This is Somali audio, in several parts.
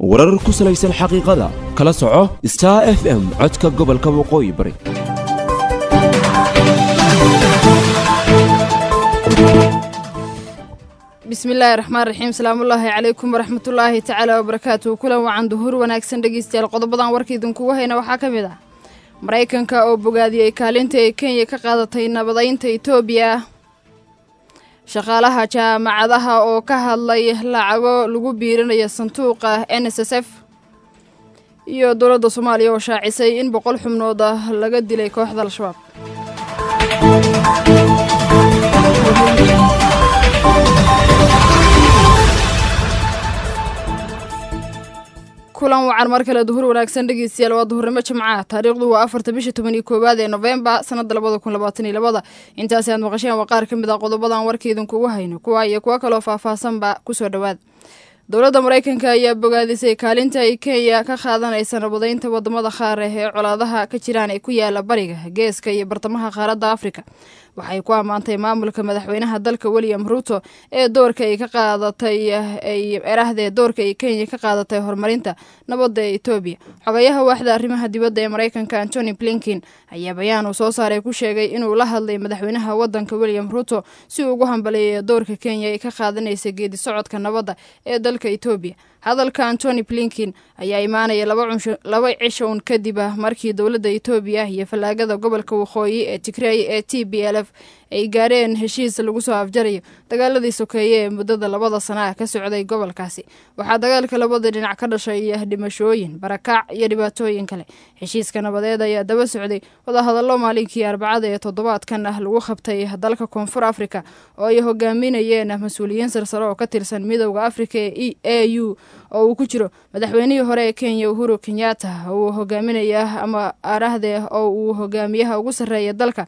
warar ku salaysan xaqiiqada kala soco star f m codka gobolka waqooyi bari bismillaahi raxmaan raxiim salaamullaahi calaykum waraxmatullaahi tacaala wabarakaatuhu kulan wacan duhur wanaagsan dhegeystayaal qodobadan warka idinkugu hayna waxaa ka mid ah maraykanka oo bogaadiyey kaalinta ay kenya ka qaadatay nabadaynta itoobiya shaqaalaha jaamacadaha oo ka hadlay lacago lagu biirinayo sanduuqa n s s f iyo dowladda soomaaliya oo shaacisay in boqol xubnood ah laga dilay kooxda al-shabaab kulan wacan mar kale duhur wanaagsan dhegeystayaal waa duhurnimo jimcaha taariikhdu waa afarta bisha toban iyo koowaad ee nofembar sanada labada kun labaatan iyo labada intaasi aad maqasheen waa qaar ka mid ah qodobadan warkaidinkugu hayno kuwa iyo kuwo kaloo faahfaahsanba kusoo dhowaad dowladda maraykanka ayaa bogaadisay kaalinta ay kenya ka qaadanaysa nabadaynta wadamada qaar ah ee colaadaha ka jiraan ee ku yaala bariga geeska iyo bartamaha qaaradda afrika waxay ku ammaantay maamulka madaxweynaha dalka william ruuto ee doorka ay ka qaadatay erahdee doorka ay kenya ka qaadatay horumarinta nabadda ee etoobiya xogayaha waaxda arrimaha dibadda ee maraykanka antony blinkin ayaa bayaan uu soo saaray ku sheegay inuu la hadlay madaxweynaha wadanka william ruuto si uu ugu hambaleeya doorka kenya ay ka qaadanaysa geedi socodka nabadda ee dalka etoobiya hadalka antony blinkin ayaa imaanaya laba cisho un kadib ah markii dowladda etoobiya iyo fallaagada gobolka waqooyi ee tigrey ee t b l f ay gaareen heshiis lagu soo afjarayo dagaaladii sokeeye ee muddada labada sana ah ka socday gobolkaasi waxaa dagaalka labada dhinac ka dhashay dhimashooyin barakac iyo dhibaatooyin kale heshiiska nabadeed ayaa daba socday wadahadallo maalinkii arbacada ee toddobaadkan ah lagu qabtay dalka koonfur afrika oo ay hogaaminayeen mas-uuliyiin sarsare oo ka tirsan midowda afrika ee a u oo uu ku jiro madaxweynihii hore ee kenya uhuru kenyatta uu hogaaminaya ama arahde oo uu hogaamiyaha ugu sarreeya dalka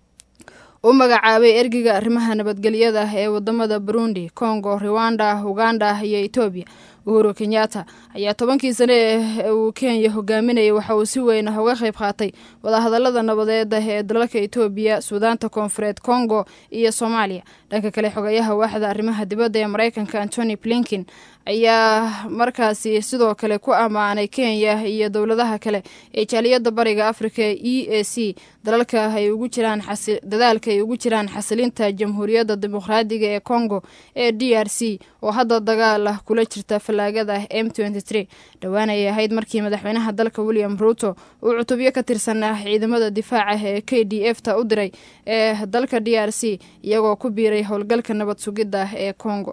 u magacaabay ergiga arrimaha nabadgelyada ee wadamada burundi congo rwanda uganda iyo etoobiya uhuru kenyatta ayaa tobankii sane ee uu kenya hogaaminayay waxa uu si weyn uga qayb qaatay wadahadalada nabadeed ee dalalka etoobiya suudaanta koonfureed congo iyo soomaaliya dhanka kale xogayaha waaxda arrimaha dibadda ee maraykanka antony blinkin ayaa markaasi sidoo kale ku ammaanay kenya iyo dowladaha kale ee jaaliyadda bariga afrika e a c dalalka ay ugu jiraan dadaalka ay ugu jiraan xasilinta jamhuuriyadda dimuqraadiga ee congo ee d r c oo hadda dagaal ah kula jirta fallaagada m dhowaan ayay ahayd markii madaxweynaha dalka william ruuto uu cutubyo ka tirsanaa ciidamada difaaca ee k d f ta u diray ee dalka d r c iyagoo ku biiray howlgalka nabad sugidda ee congo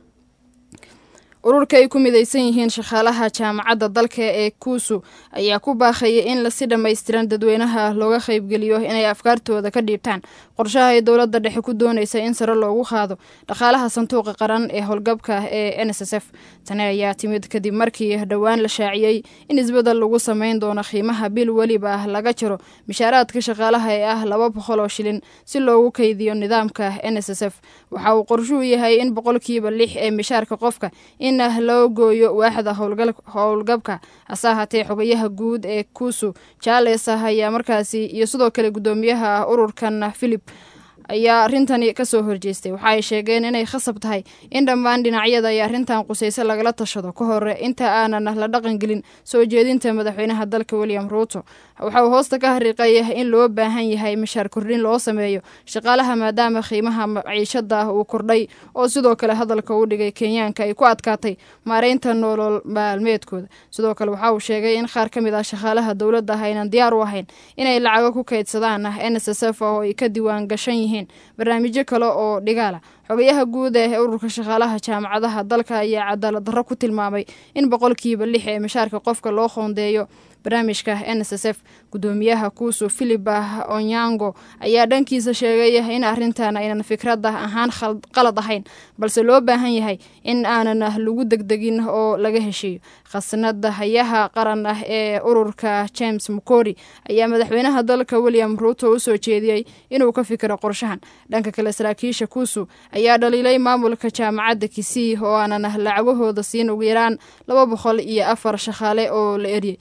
ururka ay ku midaysan yihiin shaqaalaha jaamacadda dalka ee kuusu ayaa ku baaqaya in lasi dhammaystiran dadweynaha looga qaybgeliyo inay afkaartooda ka dhiibtaan qorshaha ay dowladda dhexe ku doonaysa in sare loogu qaado dhaqaalaha sanduuqa qaran ee howlgabka ee n s s f tani ayaa timid kadib markii dhowaan la shaaciyey in isbeddel lagu samayn doono qiimaha bil weliba laga jiro mishaaraadka shaqaalaha ee ah laba boqol oo shilin si loogu kaydiyo nidaamka n s s f waxa uu qorshuhu yahay in boqolkiiba lix ee mishaarka qofka in loo gooyo waaxda howlgabka hase ahaatee xogayaha guud ee kuusu jaales ah ayaa markaasi iyo sidoo kale guddoomiyaha ururkan philip ayaa arrintani kasoo horjeestay waxa ay sheegeen inay khasab tahay in dhammaan dhinacyada ay arrintan qusayso lagala tashado ka hore inta aanan la dhaqangelin soo jeedinta madaxweynaha dalka william ruuto waxa uu hoosta ka hariiqaya in loo baahan yahay mishaar kordhin loo sameeyo shaqaalaha maadaama qiimaha maciishada uu kordhay oo sidoo kale hadalka u dhigay kenyaanka ay ku adkaatay maareynta nolol maalmeedkooda sidoo kale waxa uu sheegay in qaar ka mid ah shaqaalaha dowladda aynan diyaar u ahayn inay lacago ku kaydsadaan n s s f oo ay ka diiwaan gashan yihiin barnaamijyo kale oo dhigaala xogayaha guud ee ururka shaqaalaha jaamacadaha dalka ayaa cadaalad darro ku tilmaamay in boqolkiiba lix ee mishaarka qofka loo qoondeeyo barnaamijka n s s f guddoomiyaha kuusu philipa onyango ayaa dhankiisa sheegay in arrintan aynan fikrada ahaan qalad ahayn balse loo baahan yahay in aanan lagu degdegin oo laga heshiiyo khasnada hayaha qaran ah ee ururka james mukori ayaa madaxweynaha dalka william ruuto u soo jeediyey inuu ka fikiro qorshahan dhanka kale saraakiisha kuusu ayaa dhaliilay maamulka jaamacadda kisii oo aanan lacagahooda siin ugu yaraan laba boqol iyo afar shaqaale oo la eryay tani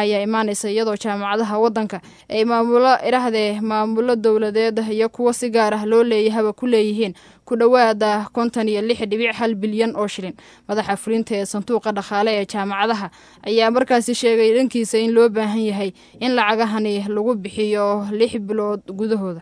ayaa imaanaysa iyadoo jaamacadaha waddanka ay maamulo idhahdee maamulo dowladeed iyo kuwo si gaar ah loo leeyahaba ku leeyihiin ku dhowaada konton iyo lix dhibic hal bilyan oo shilin madaxa fulinta ee sanduuqa dhaqaale ee jaamacadaha ayaa markaasi sheegay dhankiisa in loo baahan yahay in lacagahani lagu bixiyo lix bilood gudahooda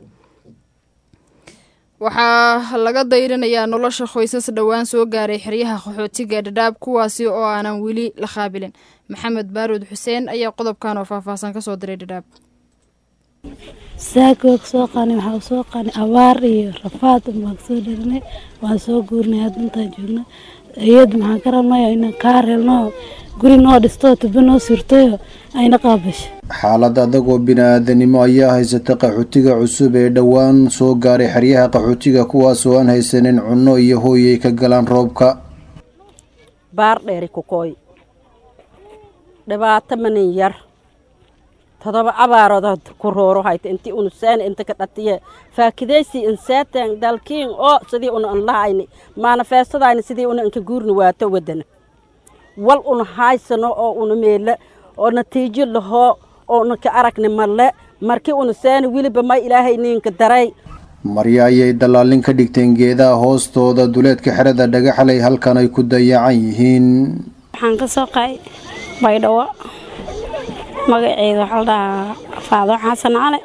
waxaa laga dayrinayaa nolosha qoysas dhowaan soo gaaray xeryaha qaxootiga dhadhaab kuwaasi oo aanan weli la qaabilin maxamed baaruud xuseen ayaa qodobkan oo faahfaahsan kasoo diray dhadhaab saaka waa soo qaani waxaa soo qaani abaar iyo rafaad baan kasoo dharinay waan soo guurnay hadda intaan joogna iyad maxaan ka rabnay inaan kaa reelno guri noo dhisto tubo noo surtayo ayna qaabasho xaalad adag oo bini-aadanimo ayaa haysata qaxootiga cusub ee dhowaan soo gaaray xeryaha qaxootiga kuwaasoo aan haysanin cunno iyo hooy ay ka galaan roobka baar dheeri kukooy dhibaato manin yar todoba abaarood ku rooro hayta inti unu saani inta ka dhatiye faakidaysi insaatan dalkiin oo sidii una an lahayni maanafeestadayni sidii una inka guurni waato wadana wal una haysano oo una meela oo natiijo lahoo oo una ka aragni malle markii una saani weliba may ilaahay niinka daray marya ayay dallaalin ka dhigteen geedaha hoostooda duleedka xerada dhagaxlay halkan ay ku dayacan yihiin waxaan ka soo qaay baydhawo magaceeda waxaa la dhahaa faado xasan cali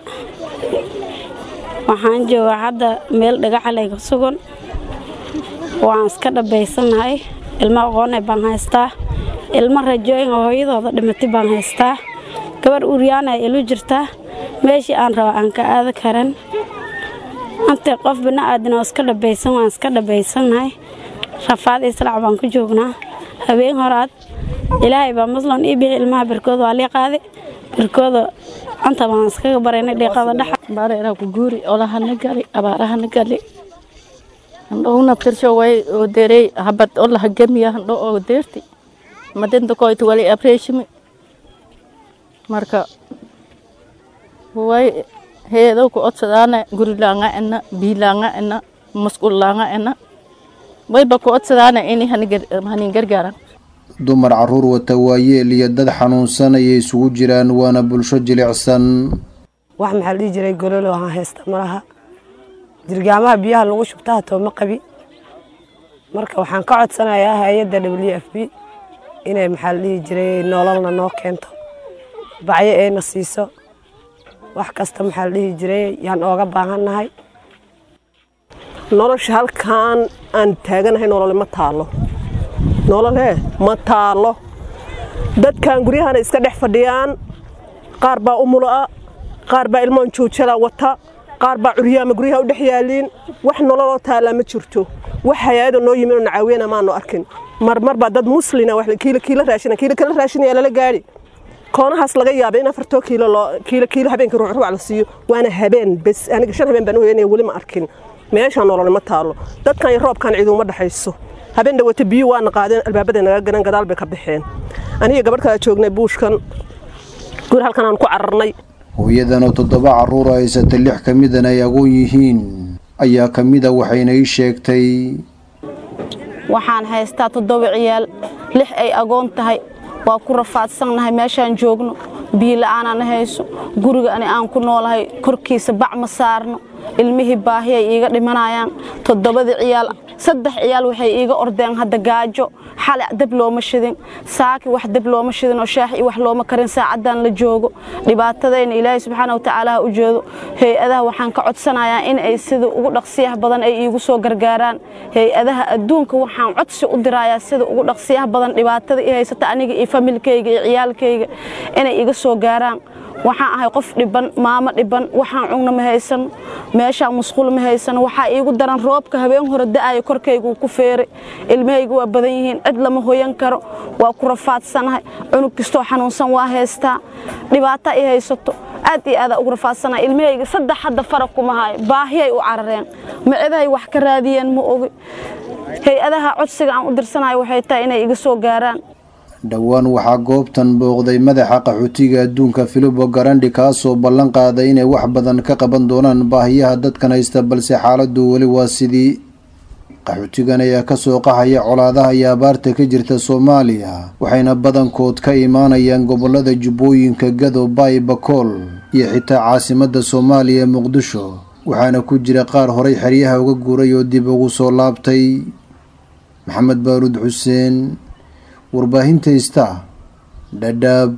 waxaan joogaa hadda meel dhagaxalay ka sugan waan iska dhabaysanahay ilmo aqoone baan haystaa ilmo rajooyin oo hooyadooda dhimatay baan haystaa gabar uryaana ilu jirtaa meeshii aan raba aan ka aada karan antay qof bini-aadan oo iska dhabaysan waan iska dhabaysanahay rafaad islaac baan ku joognaa habeen horaad ilaahay baa muslan ii bixi ilmaha birkooda waa lii qaaday birkooda anta baan iskaga baraynay dhiiqada dhexa bareera ku guuri olahana gali abaarahana gali handhowna tirsho way oo derey habad olaha gemiya handho oo deerti madinta koyta wali abreshimi marka way heedow ku odsadaana guri laanga ena bii laanga ena musqul laanga ena wayba ku odsadaana ini hanin gargaaran dumar caruur wata waayeel iyo dad xanuunsan ayay isugu jiraan waana bulsho jilicsan wax maxaa la dhihi jiray gololo aan haysta malaha jirgaamaha biyaha lagu shubtaa tooma qabi marka waxaan ka codsanayaa hay-adda w f b inay maxaa la dhihi jiray nololna noo keento bacyo ayna siiso wax kasta maxaa la dhihi jiray yaan ooga baahannahay nolosha halkaan aan taaganahay nolole ma taalo nololee ma taalo dadkan guryahana iska dhex fadhiyaan qaar baa umulo'a qaar baa ilmoon joojala wata qaar baa curyaama guryaha u dhex yaaliin wax nololoo taallaa ma jirto wax hay-ada noo yimin oo nacaawiyana maanu arkin marmar baa dad muslina kiila raashina kiila kala raashinaya lala gaadhi koonahaas laga yaabay in afartoo kiilo loo kiilo kiilo habeenka ruucruuc la siiyo waana habeen bes aniga shan habeen baan u heynaya weli ma arkin meeshaan nolole ma taalo dadkan iyo roobkan ciiduma dhexayso habeen dhawata biyo waana qaadeen albaabaday naga garan gadaal bay ka baxeen aniga gabadh kala joognay buushkan guri halkan aan ku cararnay hooyadanoo toddoba carruur haysata lix ka midan ay agoon yihiin ayaa ka mida waxayna ii sheegtay waxaan haystaa toddoba ciyaal lix ay agoon tahay waa ku rafaadsannahay meeshaan joogno biila'aanana hayso guriga ani aan ku noolahay korkiisa bac ma saarno ilmihii baahi ay iiga dhimanayaan toddobadii ciyaal saddex ciyaal waxay iiga ordeen hadda gaajo xale dab looma shidin saaki wax dab looma shidin oo shaax iyo wax looma karin saacaddan la joogo dhibaatadayna ilaahay subxaana wa tacaala ha u jeedo hay-adaha waxaan ka codsanayaa in ay sida ugu dhaqsiyaha badan ay iigu soo gargaaraan hay-adaha adduunka waxaan codsi u dirayaa sida ugu dhaqsiyaha badan dhibaatada i haysata aniga iyo familkayga iyo ciyaalkayga inay iga soo gaaraan waxaan ahay qof dhiban maamo dhiban waxaan cugna ma haysano meeshaan musqul ma haysano waxaa iigu daran roobka habeen hore da'aya korkaygu ku feeray ilmahaygu waa badan yihiin cid lama hoyan karo waa ku rafaadsanahay cunug kastoo xanuunsan waa haystaa dhibaata i haysato aad iyo aada ugu rafaadsanahay ilmahayga saddex hadda faraq kuma hayo baahiyay u carareen macidahay wax ka raadiyeen ma ogi hay-adaha codsiga aan u dirsanayo waxay tahay inay iga soo gaaraan dhowaan waxaa goobtan booqday madaxa qaxootiga adduunka filibo garandhi kaasoo ballan qaaday inay wax badan ka qaban doonaan baahiyaha dadkan haysta balse xaaladdu weli waa sidii qaxootigan ayaa kasoo qaxaya colaadaha iyo abaarta ka jirta soomaaliya waxayna badankood ka imaanayaan gobolada jubbooyinka gado baay bakool iyo xitaa caasimadda soomaaliya muqdisho waxaana ku jira qaar horay xeryaha uga guuray oo dib ugu soo laabtay maxamed baaruud xuseen warbaahinta ista dhadhaab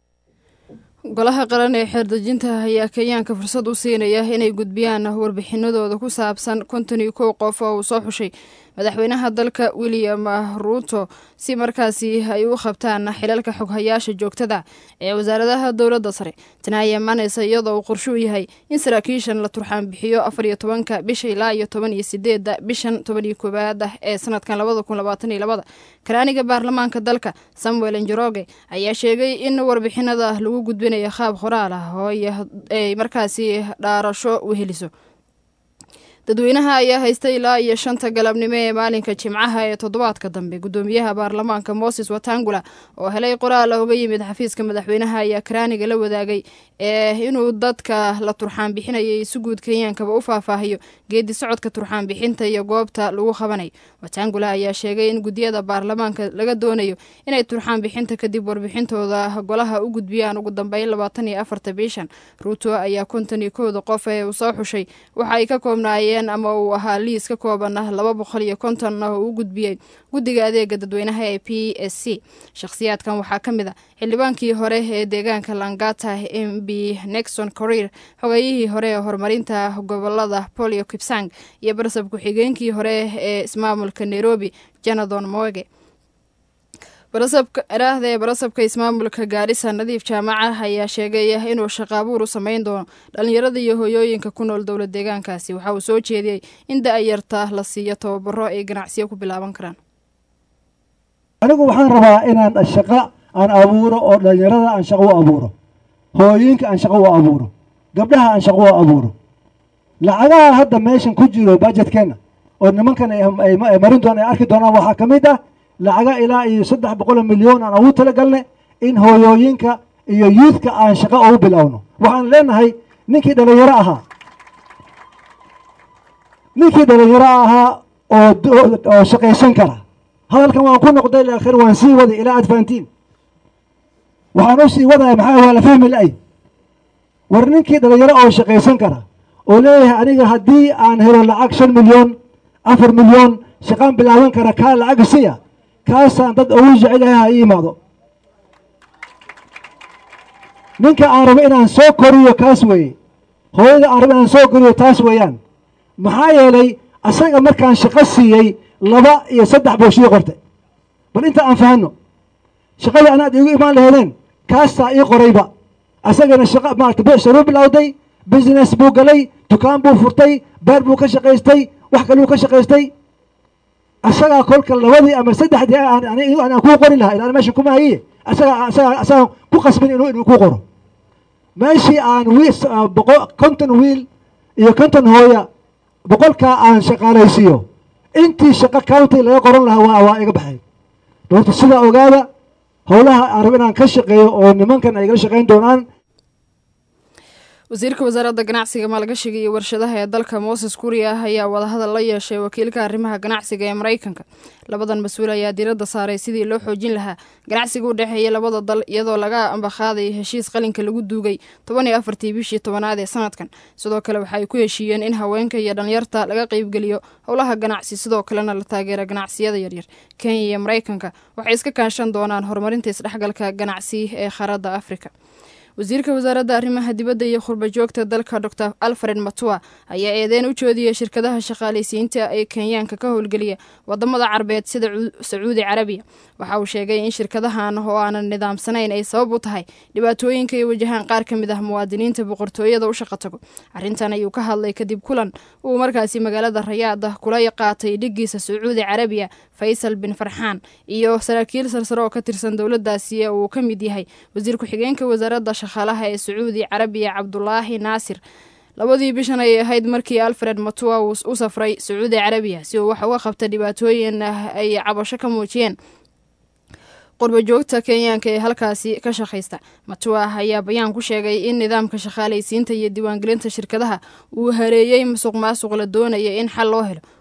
golaha qaran ee xeerdejinta ayaa kenyaanka fursad u siinaya inay gudbiyaan warbixinadooda ku saabsan konton iyo kow qof oo uu soo xushay madaxweynaha dalka william ruuto si markaasi ay u qabtaan xilalka xoghayaasha joogtada ee wasaaradaha dowladda sare tani ayaa imaanaysa iyadoo uu qorsho u yahay in saraakiishan la turxaan bixiyo afar iyo tobanka bisha ilaa iyo toban iyo sideedda bishan toban iyo koowaad ah ee sanadkan labada kun labaatan iyo labada karaaniga baarlamaanka dalka samuel njoroge ayaa sheegay in warbixinada lagu gudbinayo qaab qoraal ah oo ay markaasi dhaarasho weheliso dadweynaha ayaa haystay ilaa iyo shanta galabnimo ee maalinka jimcaha ee toddobaadka dambe gudoomiyaha baarlamaanka moses watangula oo helay qoraal uga yimid xafiiska madaxweynaha ayaa karaaniga la wadaagay ee inuu dadka la turxaan bixinayay si guud kenyaankaba u faahfaahiyo geedi socodka turxaan bixinta iyo goobta lagu qabanayo watangula ayaa sheegay in guddiyada baarlamaanka laga doonayo inay turxaan bixinta kadib warbixintooda golaha u gudbiyaan ugu dambeyn labaatan iyo afarta bishan ruuto ayaa konton iyo kowda qof ee uu soo xushay waxa ay ka koobnaayeen ama uu ahaa liis ka kooban laba boqol iyo konton oo uu gudbiyey guddiga adeega dadweynaha ee p s c shakhsiyaadkan waxaa ka mid a xildhibaankii hore ee deegaanka langata m b nexon corir xogayihii hore ee horumarinta gobolada polio kipsang iyo barasab ku-xigeenkii hore ee ismaamulka nairobi jonathan moege barasabkairaahda ee barasabka ismaamulka gaarisa nadiif jaamaca ayaa sheegay inuu shaqaabuur u sameyn doono dhalinyarada iyo hoyooyinka ku nool dowla deegaankaasi waxa uu soo jeediyey in da-yarta la siiyo tababaro ay ganacsiyo ku bilaaban karaan anigu waxaan rabaa inaan shaqo aan abuuro oo dhalinyarada aan shaqo u abuuro hooyooyinka aan shaqo u abuuro gabdhaha aan shaqo u abuuro lacagaha hadda meeshan ku jiro bajetkeenna oo nimankan ay marin doonaan ay arki doonaan waxaa ka mid ah lacaga ilaa iyo saddex boqol milyan aan ugu talagalnay in hooyooyinka iyo yuudka aan shaqo ugu bilowno waxaan leenahay ninkii dhalinyaro ahaa ninkii dhalinyaro ahaa oo shaqaysan kara hadalkan waan ku noqday laakiin waan sii waday ilaa aad fahantiin waxaan u sii wadaya maxaa waa la fahmi la-ay war ninkii dhalinyaro oo shaqaysan kara oo leeyahay aniga haddii aan helo lacag shan milyan afar milyan shaqaan bilaaban kara kaa lacag siya kaasaan dad ugu jecelahay ha ii imaado ninka aan rabo inaan soo koriyo kaas weeye hooyada aan rabo inaan soo koriyo taas weeyaan maxaa yeelay asaga markaan shaqo siiyey laba iyo saddex buu shii qortay bal inta aan fahanno shaqadii anaad iigu imaan laheedeen kaastaa ii qorayba asagana shaqa maarata becsharuu bilowday business buu galay dukaan buu furtay beer buu ka shaqaystay wax kaluu ka shaqaystay asagaa kolka labadii ama saddexdii aan kuu qori lahaa ilaan meesha kuma hayiye asaga asaga asagaan ku qasbin inuu inuu ku qoro meeshii aan wiil boqo konton wiil iyo konton hooya boqolkaa aan shaqaalaysiiyo intii shaqo county laga qoran lahaa waa waa iga baxay doorta sidaa ogaada howlaha aan rabo inaan ka shaqeeyo oo nimankan ay igala shaqayn doonaan wasiirka wasaaradda ganacsiga maalgashiga iyo warshadaha ee dalka moses kuriya ayaa wadahadal la yeeshay wakiilka arrimaha ganacsiga ee maraykanka labadan mas-uul ayaa diiradda saaray sidii loo xoojin lahaa ganacsiga u dhexeeya labada dal iyadoo laga ambaqaaday heshiis qalinka lagu duugay toban iyo afartii bishii tobanaad ee sanadkan sidoo kale waxa ay ku heshiiyeen in haweenka iyo dhalinyarta laga qeybgeliyo howlaha ganacsi sidoo kalena la taageera ganacsiyada yaryar kenya iyo maraykanka waxay iska kaashan doonaan horumarinta isdhexgalka ganacsi ee qaaradda afrika wasiirka wasaaradda arrimaha dibadda iyo khurba joogta dalka dor alfred matua ayaa eedeyn u joodiyey shirkadaha shaqaalaysiinta ee kenyaanka ka howlgeliya wadamada carbeed sida sacuudi carabiya waxa uu sheegay in shirkadahan oo aanan nidaamsanayn ay sabab u tahay dhibaatooyinka ay wajahaan qaar ka mid ah muwaadiniinta boqortooyada u shaqa tago arrintan ayuu ka hadlay kadib kulan uu markaasi magaalada rayaada kula qaatay dhigiisa sacuudi carabiya faysal bin farxaan iyo saraakiil sarsare oo ka tirsan dowladaasi ee uu ka mid yahay wasiir ku-xigeenka wasaaradda shaqaalaha ee sacuudi carabiya cabdulaahi naasir labadii bishan ayay ahayd markii alfred matua uu u safray sacuudi carabiya si uu wax uga qabta dhibaatooyin ay cabasho ka muujiyeen qurba joogta kenyaanka ee halkaasi ka shaqaysta matua ayaa bayaan ku sheegay in nidaamka shaqaalaysiinta iyo diiwaangelinta shirkadaha uu hareeyey musuq maasuq la doonaya in xal loo helo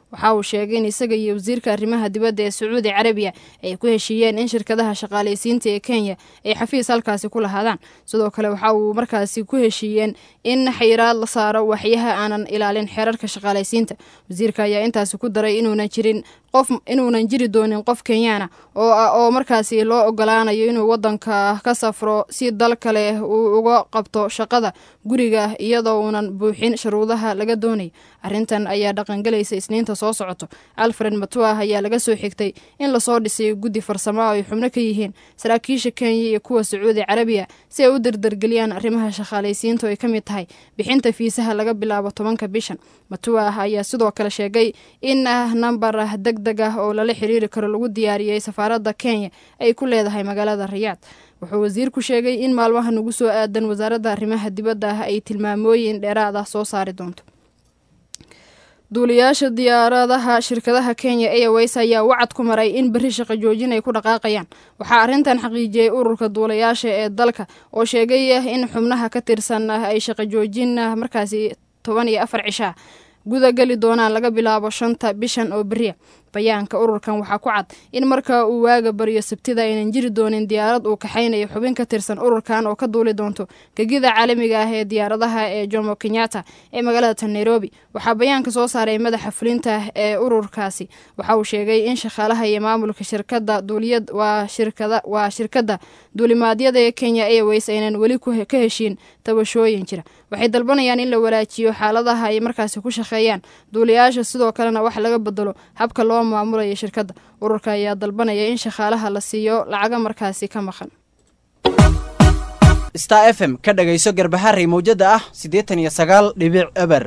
waxa uu sheegay in isaga iyo wasiirka arrimaha dibadda ee sacuudi carabiya ay ku heshiiyeen in shirkadaha shaqaalaysiinta ee kenya ay xafiis halkaasi ku lahaadaan sidoo kale waxa uu markaasi ku heshiiyeen in xayiraad la saaro waxyaha aanan ilaalin xeerarka shaqaalaysiinta wasiirka ayaa intaasi ku daray inuunan jirin qof inuunan jiri doonin qof kenyaana oo oo markaasi loo ogolaanayo inuu wadanka ka safro si dal kale uu uga qabto shaqada guriga iyadoo uunan buuxin shuruudaha laga doonayo arrintan ayaa dhaqangelaysa isniinta soo socoto alfred matuah ayaa laga soo xigtay in lasoo dhisay guddi farsamo oo ay xubno ka yihiin saraakiisha kenya iyo kuwa sacuudi carabiya si ay u dardargeliyaan arrimaha shaqaalaysiinta oo ay ka mid tahay bixinta fiisaha laga bilaabo tobanka bishan matuah ayaa sidoo kale sheegay in nambar deg deg ah oo lala xiriiri karo lagu diyaariyey safaaradda kenya ay ku leedahay magaalada rayaad wuxuu wasiirku sheegay in maalmaha nagu soo aadan wasaaradda arrimaha dibadda ah ay tilmaamooyin dheeraad ah soo saari doonto duuliyaasha diyaaradaha shirkadaha kenya airways ayaa wacad ku maray in berri shaqo joojin ay ku dhaqaaqayaan waxaa arrintan xaqiijiyey ururka duulayaasha ee dalka oo sheegay in xubnaha ka tirsan ay shaqo joojin markaasi toban iyo afar cishaa guda geli doonaan laga bilaabo shanta bishan oo beriya bayaanka ururkan waxaa ku cad in marka uu waaga bariyo sabtida aynan jiri doonin diyaarad uu kaxaynayo xubin ka tirsan ururkan oo ka duuli doonto gegida caalamiga ah ee diyaaradaha ee jomo kenyatta ee magaalada nairobi waxaa bayaanka soo saaray madaxa fulinta ee ururkaasi waxa uu sheegay in shaqaalaha iyo maamulka shirkada duuliyad waa shirkada waa shirkadda duulimaadyada ee kenya airways aynan weli ka heshiin tabashooyin jira waxay dalbanayaan in la walaajiyo xaaladaha ay markaasi ku shaqeeyaan duuliyaasha sidoo kalena wax laga bedelo habka loo maamulaya shirkadda ururka ayaa dalbanaya in shaqaalaha la siiyo lacaga markaasi ka maqan star f m ka dhagayso garbaharey mawjada ah siddeetan iyo sagaal dhibic eber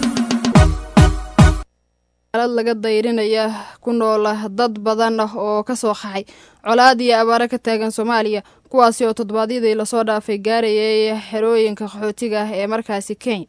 alad laga dayrinaya ku noola dad badan oo ka soo qaxay colaad iyo abaaro ka taagan soomaaliya kuwaasi oo toddobaadyadii lasoo dhaafay gaarayay xerooyinka qaxootiga ah ee markaasi kenya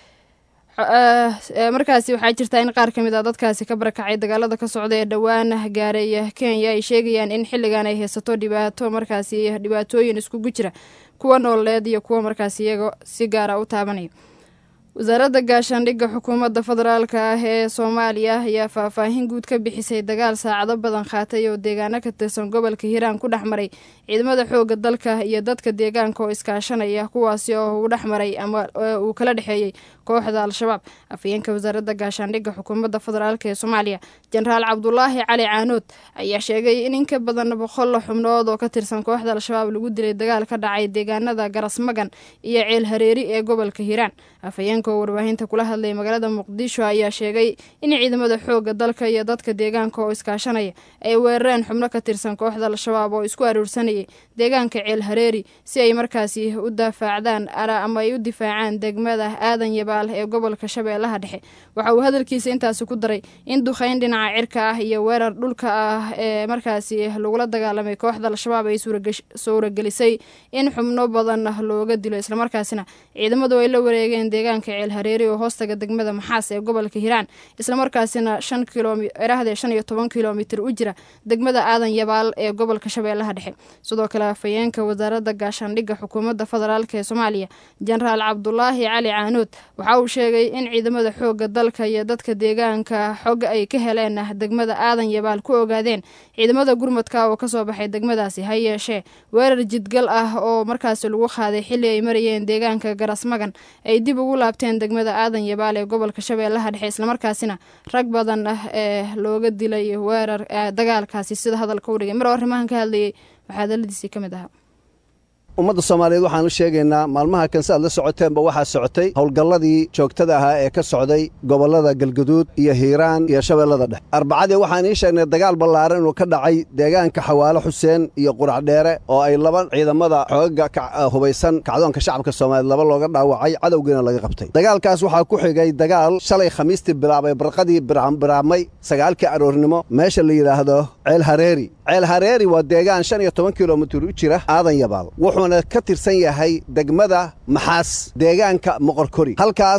markaasi waxaa jirtaa in qaar ka mid a dadkaasi ka barakacay dagaalada ka socda ee dhowaan gaaray kenya ay sheegayaan in xilligan ay haysato dhibaato markaasi dhibaatooyin iskugu jira kuwa nooleed iyo kuwa markaasi iyaga si gaara u taabanaya wasaaradda gaashaandhigga xukuumadda federaalka ah ee soomaaliya ayaa faahfaahin guud ka bixisay dagaal saacado badan qaatay oo deegaano ka tirsan gobolka hiiraan ku dhex maray ciidamada xoogga dalka iyo dadka deegaanka oo iskaashanaya kuwaasi oo uu dhex maray ama uu kala dhexeeyey kooxda al-shabaab afhayeenka wasaaradda gaashaandhigga xukuumadda federaalk ee soomaaliya jenaraal cabdulaahi cali caanood ayaa sheegay in in ka badan boqol xubnood oo ka tirsan kooxda al-shabaab lagu dilay dagaal ka dhacay deegaanada garasmagan iyo ceel hareeri ee gobolka hiiraan afhayeenka oo warbaahinta kula hadlay magaalada muqdisho ayaa sheegay in ciidamada xoogga dalka iyo dadka deegaanka oo iskaashanaya ay weerareen xubno ka tirsan kooxda al-shabaab oo isku aruursanayay deegaanka ceel hareeri si ay markaasi u dafaacdaan ama ay u difaacaan degmada aadan yabaal ee gobolka shabeellaha dhexe waxa uu hadalkiisa intaasi ku daray in duqeyn dhinaca cirka ah iyo weerar dhulka ah ee markaasi lagula dagaalamay kooxda al-shabaab ay suuragelisay in xubno badan looga dilo islamarkaasina ciidamadu ay la wareegeen deegaanka ceel hareeri oo hoostaga degmada maxaas ee gobolka hiiraan islamarkaasina shan kilomirahdee shan iyo toban kilomitir u jira degmada aadan yabaal ee gobolka shabeellaha dhexe sidoo kale afhayeenka wasaaradda gaashaandhigga xukuumadda federaalk ee soomaaliya jenaraal cabdulaahi cali caanood waxa uu sheegay in ciidamada xoogga dalka iyo dadka deegaanka xog ay ka heleen degmada aadan yabaal ku ogaadeen ciidamada gurmadka oo kasoo baxay degmadaasi ha yeeshee weerar jidgal ah oo markaasi lagu qaaday xilli ay marayeen deegaanka garasmagan ay dib ugu laabteen degmada aadan yabaal ee gobolka shabeellaha dhexe islamarkaasina rag badan ah ee looga dilay weerar dagaalkaasi sida hadalka u dhigay mar oo arrimahan ka hadlayay waxaa hadaladiisii ka mid ahaa ummadda soomaaliyeed waxaan u sheegaynaa maalmaha kan si aad la socoteenba waxaa socotay howlgalladii joogtada ahaa ee ka socday gobollada galgaduud iyo hiiraan iyo shabeellada dhexe arbacadii waxaan ii sheegnay dagaal ballaaran inuu ka dhacay deegaanka xawaalo xuseen iyo quracdheere oo ay laba ciidamada xoogaga hubaysan kacdoonka shacabka soomaaliyeed laba looga dhaawacay cadowgiina laga qabtay dagaalkaas waxaa ku xigay dagaal shalay khamiistii bilaabay barqadii biraamay sagaalkii aroornimo meesha la yidhaahdo ceel hareeri ceel hareeri waa deegaan shan iyo toban kilomitir u jira aadan yabaal wuxuuna ka tirsan yahay degmada maxaas deegaanka moqorkori halkaas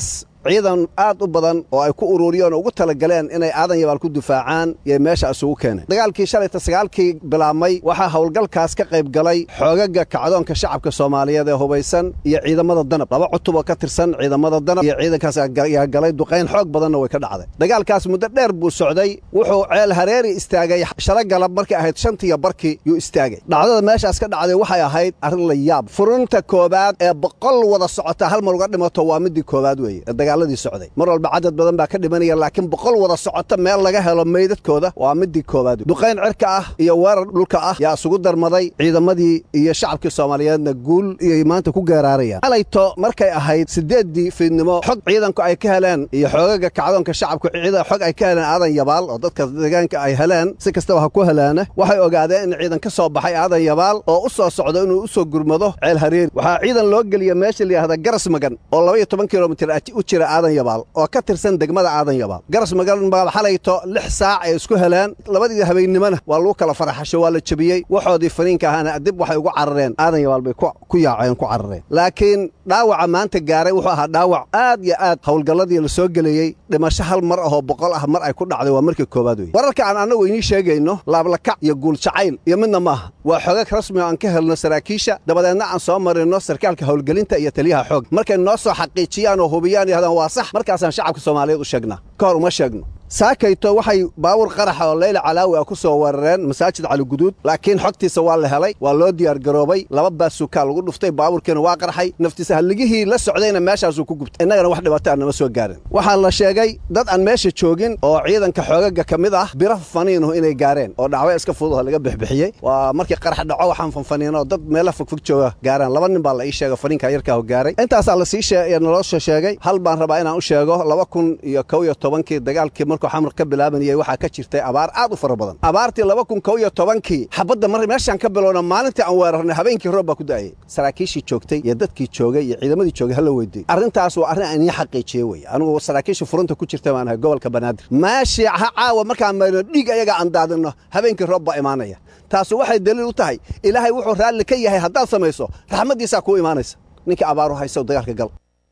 ciidan aad u badan oo ay ku ururiyeen oo ugu talagaleen inay aadan yabaal ku difaacaan yay meesha isugu keeneen dagaalkii shalayta sagaalkii bilaabmay waxaa howlgalkaas ka qayb galay xoogaga kacdoonka shacabka soomaaliyeed ee hubaysan iyo ciidamada danab laba cutub oo ka tirsan ciidamada danab iyo ciidankaas ayaa galay duqayn xoog badanna way ka dhacday dagaalkaas muddo dheer buu socday wuxuu ceel hareeri istaagay shalo galab markay ahayd shantiiyo barkii yuu istaagay dhacdada meeshaas ka dhacday waxay ahayd arrin la yaab furinta koobaad ee boqol wada socota hal mar uga dhimato waa midii koobaad weeye ee dagaaladii socday mar walba cadad badan baa ka dhimanaya laakiin boqol wada socota meel laga helo meydadkooda waa midii koobaad duqayn cirka ah iyo weerar dhulka ah yaa isugu darmaday ciidamadii iyo shacabkii soomaaliyeedna guul iyay maanta ku geeraarayaan xalayto markay ahayd siddeeddii fiidnimo xog ciidanku ay ka heleen iyo xoogaga kacdoonka shacabku ciidan xog ay ka heleen aadan yabaal oo dadka deegaanka ay heleen si kastaba ha ku helaana waxay ogaadeen in ciidan ka soo baxay aadan yabaal oo u soo socdo inuu u soo gurmado ceel hareeri waxaa ciidan loo geliya meesha layidhahda garas magan oo labaiyo toban kilomitir u jira aadan yabaal oo ka tirsan degmada aadan yabaal garas magan baa xalayto lix saac ay isku heleen labadii habeennimona waa lagu kala faraxasho waa la jebiyey waxoodii faniinka ahaana dib waxay ugu carareen aadan yabaal bay ku yaaceen ku carareen laakiin dhaawaca maanta gaaray wuxuu ahaa dhaawac aad iyo aad howlgalladii la soo geleeyey dhimasho hal mar ahoo boqol ah mar ay ku dhacday waa markii koowaad wey wararka aan annagu inii sheegayno laablakac iyo guul jacayl iyo midna maaha waa xogag rasmi oo aan ka helno saraakiisha dabadeedna aan soo marino sarkaalka howlgelinta iyo taliyaha xoog markay noo soo xaqiijiyaan oo hubiyaan yahdaan waa sax markaasaan shacabka soomaaliyeed u sheegnaa ka hor uma sheegno saakayto waxay baawur qaraxa oo leyla calaawi ah ku soo weerareen masaajid caliguduud laakiin xogtiisa waa la helay waa loo diyaargaroobay laba baasukaa lagu dhuftay baabuurkiina waa qarxay naftiisa halligihii la socdayna meeshaasuu ku gubtay innagana wax dhibaato aan nama soo gaarin waxaa la sheegay dad aan meesha joogin oo ciidanka xoogaga ka mid ah biro faniinuhu inay gaareen oo dhacwo iska fudud oo laga bixbixiyey waa markii qarax dhaco waxaan fanfaniino dad meela fogfog jooga gaaraan laba nin baa la ii sheega faniinka yarkaahu gaaray intaasaa lasii naloo soo sheegay hal baan rabaa inaan u sheego laba kun iyo kow iyo tobankii dagaalkii markuu xamar ka bilaabanayay waxaa ka jirtay abaar aad u fara badan abaartii laba kun kow iyo tobankii xabadda mar meeshaan ka bilowna maalintii aan weerarnay habeenkii roob baa ku da'ayay saraakiishii joogtay iyo dadkii joogay iyo ciidamadii joogay hala weydiiyey arrintaas waa arrin aan ii xaqiijiyey weye anigu saraakiishii furunta ku jirta baan ahay gobolka banaadir meeshii ha caawa markaan mayno dhiig ayaga aan daadinno habeenkii roob baa imaanaya taasu waxay daliil u tahay ilaahay wuxuu raalli ka yahay haddaad samayso raxmaddiisaa kuu imaanaysa ninkii abaaru haysow dagaalka gal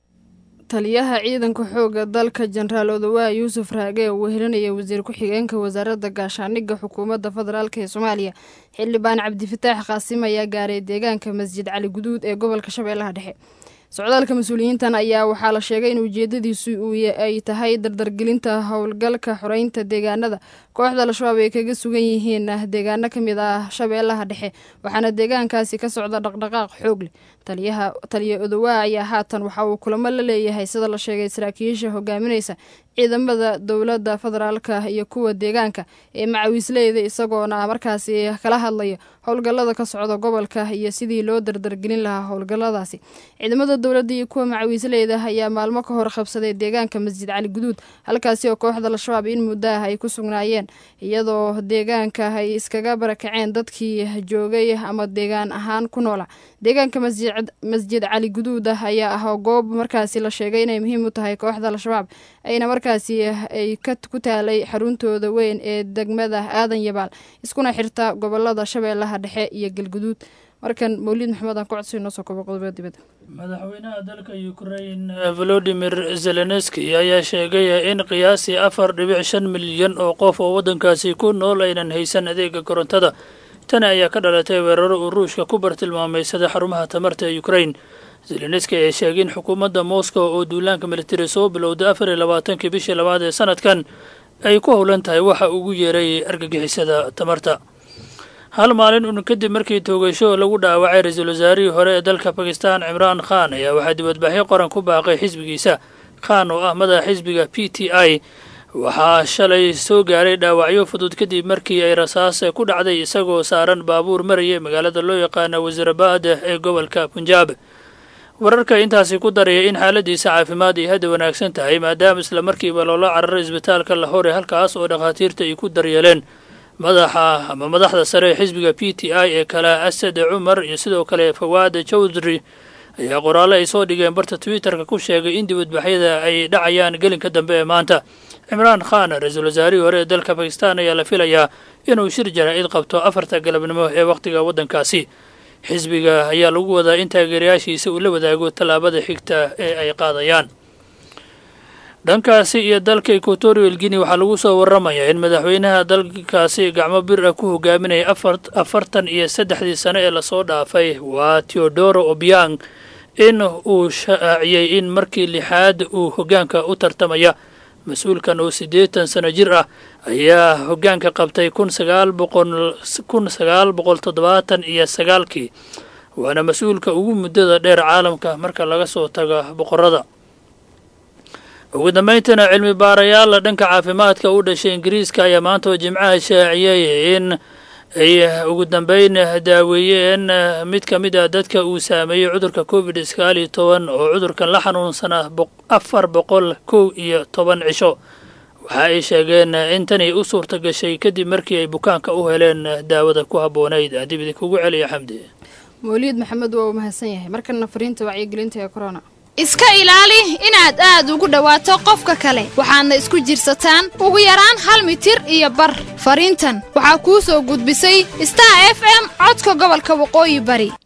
taliyaha ciidanka xoogga dalka jenaraal odawaa yuusuf raage oo wehelinaya wasiir ku-xigeenka wasaaradda gaashaaniga xukuumadda federaalk ee soomaaliya xildhibaan cabdifataax qaasim ayaa gaaray deegaanka masjid cali guduud ee gobolka shabeellaha dhexe socdaalka mas-uuliyiintan ayaa waxaa la sheegay in ujeedadiisu ay tahay dardargelinta howlgalka xoreynta deegaanada kooxda al-shabaab ay kaga sugan yihiin deegaano ka mid ah shabeellaha dhexe waxaana deegaankaasi ka socda dhaqdhaqaaq xoog leh taliyaha taliya odowaa ayaa haatan waxa uu kulamo la leeyahay sida la sheegay saraakiisha hogaaminaysa ciidamada dowladda federaalka iyo kuwa deegaanka ee macawiisleyda isagoona markaasi kala hadlaya howlgallada ka socda gobolka iyo sidii loo dardargelin lahaa howlgalladaasi ciidamada dowladda iyo kuwa macawiisleyda ayaa maalmo ka hor qabsaday deegaanka masjid cali guduud halkaasi oo kooxda al-shabaab in muddo ah ay ku sugnaayeen iyadoo deegaanka ay iskaga barakaceen dadkii joogay ama deegaan ahaan ku noola deegaanka masjid cali guduud ah ayaa ah goob markaasi la sheegay inay muhiim u tahay kooxda al-shabaab ayna markaasi ay ku taalay xaruntooda weyn ee degmada aadan yabaal iskuna xirta gobolada shabeellaha dhexe iyo galguduud markan mawlid maxamed aan ku codsi noo soo kobo qodobada dibadda madaxweynaha dalka ukrain volodimir zelenski ayaa sheegay in qiyaasii afar dhibic shan milyan oo qof oo waddankaasi ku nool aynan haysan adeega korontada tani ayaa ka dhalatay weeraro uu ruushka ku bartilmaameysada xarumaha tamarta ee ukrain zelenski ayaa sheegay in xukuumadda moscow oo duulaanka militari soo bilowday afar iyo labaatankii bishii labaad ee sanadkan ay ku howlan tahay waxa ugu yeeray argagixisada tamarta hal maalin un kadib markii toogasho lagu dhaawacay ra-iisul wasaarihii hore ee dalka bakistan cimraan khan ayaa waxaa dibadbaxyo qoran ku baaqay xisbigiisa khan oo ah madaxa xisbiga p t i waxaa shalay soo gaaray dhaawacyo fudud kadib markii ay rasaas ku dhacday isagoo saaran baabuur maraya magaalada loo yaqaana wasiirabad ee gobolka punjaab wararka intaasi ku daraya in xaaladiisa caafimaad ay hadda wanaagsan tahay maadaama isla markiiba loola cararay isbitaalka lahore halkaas oo dhakhaatiirta ay ku daryeeleen madaxa ama madaxda sare ee xisbiga p t i ee kale asad cumar iyo sidoo kale fawaada jawdri ayaa qoraalle ay soo dhigeen barta twitterka ku sheegay in dibadbaxyada ay dhacayaan gelinka dambe ee maanta cimraan khan ra-iisul wasaarihii hore ee dalka bakistan ayaa la filayaa inuu shir jaraa'id qabto afarta galabnimo ee wakhtiga waddankaasi xisbiga ayaa lagu wadaa in taageerayaashiisa uu la wadaago tallaabada xigta ee ay qaadayaan dhankaasi iyo dalka equatorial guinea waxaa lagu soo waramayaa in madaxweynaha dalkaasi gacmo bir ah ku hogaaminaya afartan iyo saddexdii sano ee lasoo dhaafay waa teodoro obiang in uu shaaciyey in markii lixaad uu hoggaanka u tartamaya mas-uulkan oo siddeetan sano jir ah ayaa hoggaanka qabtay kun sagaal boqol kun sagaal boqol toddobaatan iyo sagaalkii waana mas-uulka ugu muddada dheer caalamka marka laga soo tago boqorada ugu dambayntana cilmi baarayaal dhanka caafimaadka u dhashay ingiriiska ayaa maanta oo jimcaha shaaciyey in ay ugu dambeyn daaweeyeen mid ka mid ah dadka uu saameeyey cudurka covid sagaal iyo toban oo cudurkan la xanuunsanaa afar boqol kow iyo toban cisho waxa ay sheegeen in tani u suurta gashay kadib markii ay bukaanka u heleen daawada ku habboonayd adib idinkugu celiya xamdi mawliid maxamed waa uu mahadsan yahay markana fariinta wacyigelinta ee corona iska ilaali inaad aad ugu dhowaato qofka kale waxaadna isku jirsataan ugu yaraan hal mitir iyo bar fariintan waxaa kuu soo gudbisay star f m codka gobolka waqooyi bari